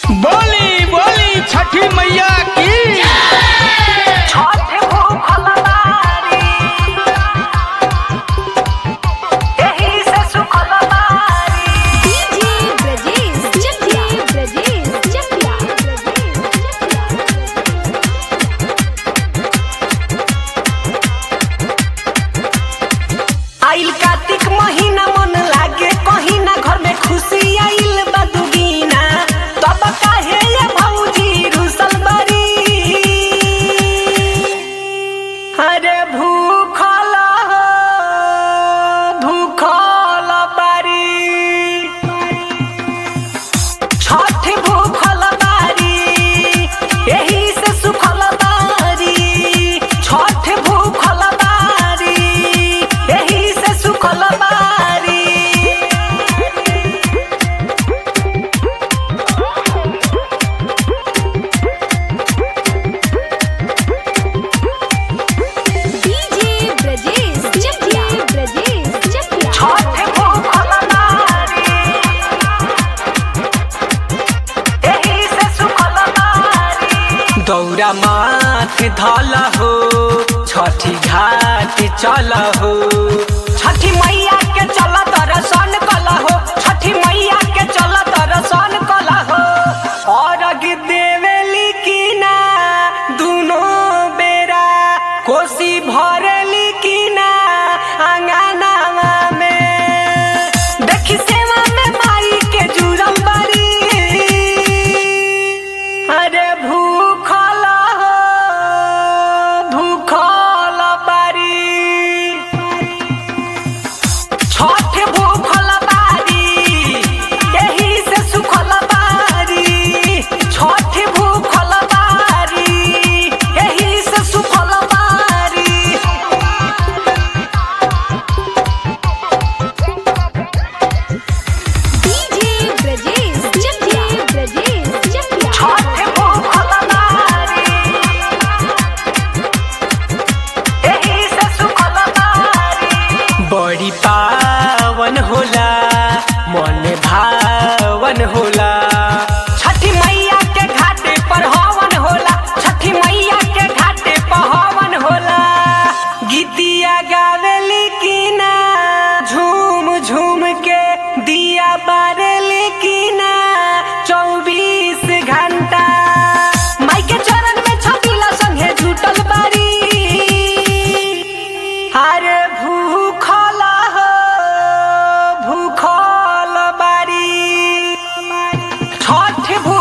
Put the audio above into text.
बोली बोली छठी मैया की छठ भूखल बारी एही से सुखल बारी डीजे ब्रजेश चकिया ब्रजेश चकिया आइल कार्तिक महीना मन लागे कहीं ना घर में खुशी आइल बा दुगीना तब काहे ये भौजी रुसल बरी अरे भूखल हो, भूखल बारी छठ भूखल बारी एही से सुखल बारी छठ भूखल बारी एही से सुखल बारी डीजे ब्रजेश चकिया ब्रजेश चकिया छठ भूखल बारी एही से सुखल बारी दौरा माथ धल हो छठी घाट चल हो छठी मैया के चल दर्शन कल हो छठी मैया के चल दर्शन कल हो और देवेली की ना दुनो बेरा कोसी भरली की ना अंगनावा में देखी सेवा में माई के जुड़ल बरी अरे भूखल हो, भूखल बारी छठ भूखल बारी एही से सुखल बारी छठ भूखल बारी एही से सुखल बारी डीजे ब्रजेश चकिया ब्रजेश चकिया छठ भूखल बारी एही से सुखल बारी बड़ी पावन होला मन भावन होला छठी मैया के घाटे पर हवन होला छठी मैया के घाटे पर हवन होला गीतिया गावेली की ना झूम झूम के दिया बारेली की ना चौबीस घंटा माई के चरण में छपिला संगे जुटल बारी अरे भूखल हो भूखल बारी छठ भू